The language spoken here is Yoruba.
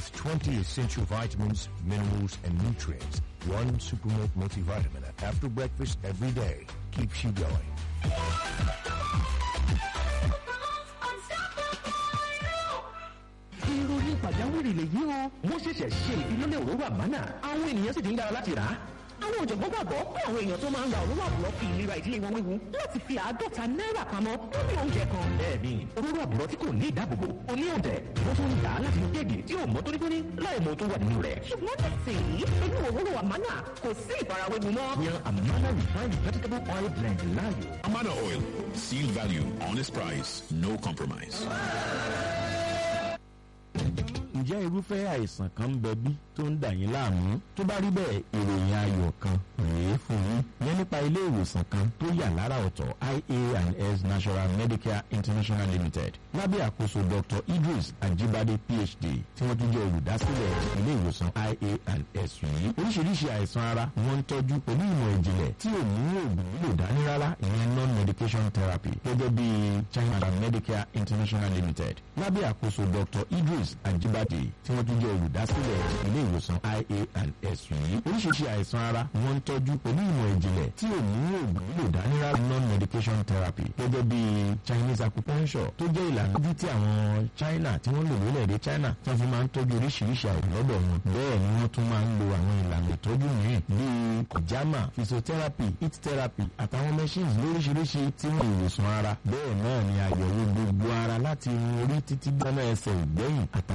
with 20 essential vitamins, minerals, and nutrients. One Supermilk multivitamin after breakfast every day keeps you going. ìròyìn pàjáwìrì lèyí o wọ́n ṣẹ̀ṣẹ̀ ṣe ìfilọ́lẹ̀ òróró àmánà àwọn ènìyàn sì ti ń dára láti rà á. àwọn ọ̀jọ̀gbọ́n gbàgbọ́ pé àwọn èèyàn tó máa ń ra òróró àbúrò fi ìlera ìdílé wọn wéwu láti fi àádọ́ta náírà pamọ́ lórí oúnjẹ kan. bẹ́ẹ̀ni òróró àbúrò tí kò ní ìdáàbòbò kò ní òǹtẹ̀ wọ́n tún ń dà á láti inú kéèkì tí ò mọ́ tónítóní láì mọ tó wà nínú rẹ̀. ṣùgbọ́n nísìnyí inú òróró àmánà kò sí ìfarawéwu mọ́. yan àmánà refined vegetable oil blend láàyò. Amana Oil. Seal value, honest price, no compromise. ǹjẹ́ irúfẹ́ àìsàn kan ń bẹ bí tó ń dà yín láàmú tó bá rí bẹ́ẹ̀ ìròyìn ayọ̀ kan rèé fún yín yẹn nípa ilé ìwòsàn kan tó yà lára ọ̀tọ̀ ia&s national medicare international limited lábẹ́ àkóso dr idris ajibade phd tí wọ́n tún jẹ́ olùdásílẹ̀ ilé ìwòsàn ia&s yìí oríṣiríṣi àìsàn ara ni wọ́n ń tọ́jú pẹ̀lú ìmọ̀ ìjìnlẹ̀ tí ò ní oògùn lò dání rárá ìyẹn non-medication therapy gẹ́gẹ́ bí china medicare international limited lábẹ́ àkóso dr idris ajibade tí wọ́n tún jẹ́ olùdásílẹ̀ ilé ìwòsàn ia&s yìí oríṣiríṣi àìsàn ara ni wọ́n ń tọ́jú pẹ̀lú ìmọ̀ ìjìnlẹ̀ tí ò ní oògùn lò dání rárá non-medication therapy gẹ́gẹ́ bí chinese acupuncture tó jẹ́ ìlànà ojú tí àwọn china tí wọ́n lò lórílẹ̀‐èdè china tí wọ́n fi máa ń tọ́jú oríṣiríṣi àìsàn lọ́dọ̀ wọn bẹ́ẹ̀ ni wọ́n tún máa ń lo àwọn ìlànà ìtọ́jú mìíràn bíi kojama physiotherapy heat therapy àtàwọn machines lóríṣiríṣi tí wọ́n ìwòsàn ara bẹ́ẹ̀ náà ni àyẹ̀wò gbogbo ara láti irun orí títí gbọ́nà ẹsẹ̀ ìgbẹ́yìn àtàwọn